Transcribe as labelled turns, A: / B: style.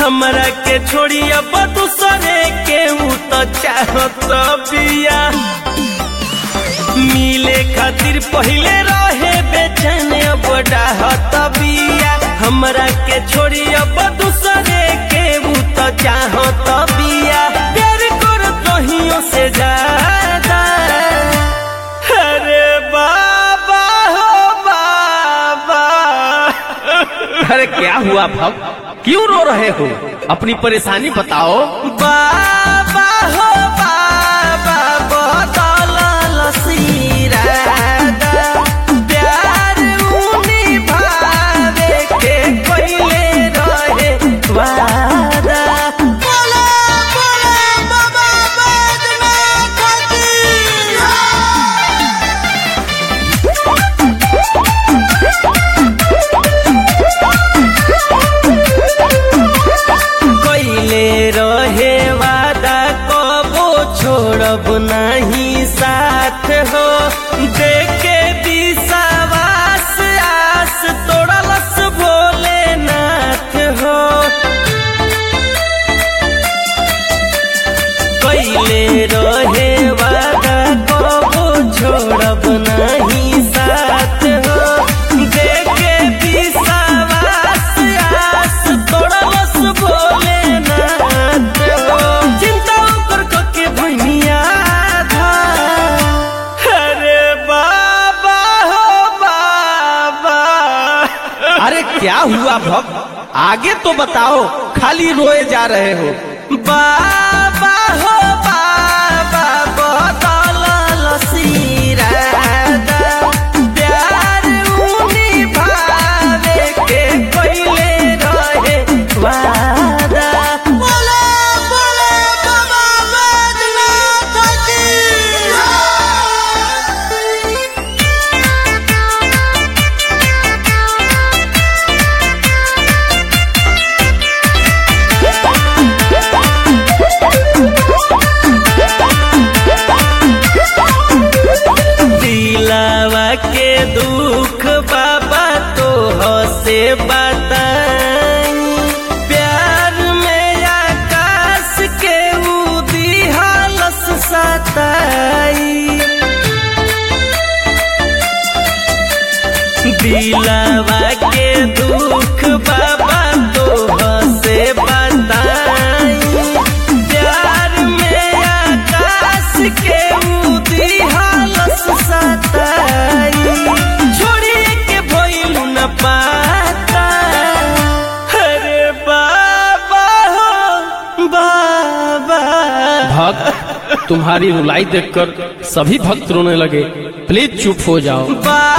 A: हमरा के छोड़ी अब दूसरे के ऊ तो चाहत बिया मिले खातिर पहले रहे बेचैन अब डाहत बिया हमरा के छोड़ी अब दूसरे के ऊ तो चाहत बिया प्यार कर कहियों से ज्यादा अरे बाबा हो बाबा
B: अरे क्या हुआ भव क्यों रो रहे हो अपनी परेशानी बताओ
A: बाबा हो बाबा बदल सिरादा प्यार उनी भावे के कोइले रहे वादा बोला बोला बाबा बैजनाथ की कैले रहे वादा कबो छोड़ब नहीं साथ हो देखे विश्वास आस तोड़लस भोलेनाथ हो कैले रहे वादा कबो छोड़ब नहीं साथ हो देखे विश्वास आस तोड़लस भोलेनाथ हो चिंता कर के भैनिया था अरे बाबा हो बाबा
B: अरे क्या हुआ भव आगे तो बताओ खाली रोए जा रहे हो
A: बाबा हो बाबा बदल सिरादा प्यार उनी भावे के कोइले रहे वादा बोला बोला बाबा बैजनाथ की दिलावा के दुख बाबा तो से बताई प्यार में आकाश के उदी हालस सताई दिलावा के दुख बाबा तो से बताई प्यार में आकाश के उदी हालस सताई छोड़िए के भइलु न पाता अरे बाबा हो बाबा
B: भक्त तुम्हारी रुलाई देखकर सभी भक्त रोने लगे प्लीज चुप हो जाओ
A: बाबा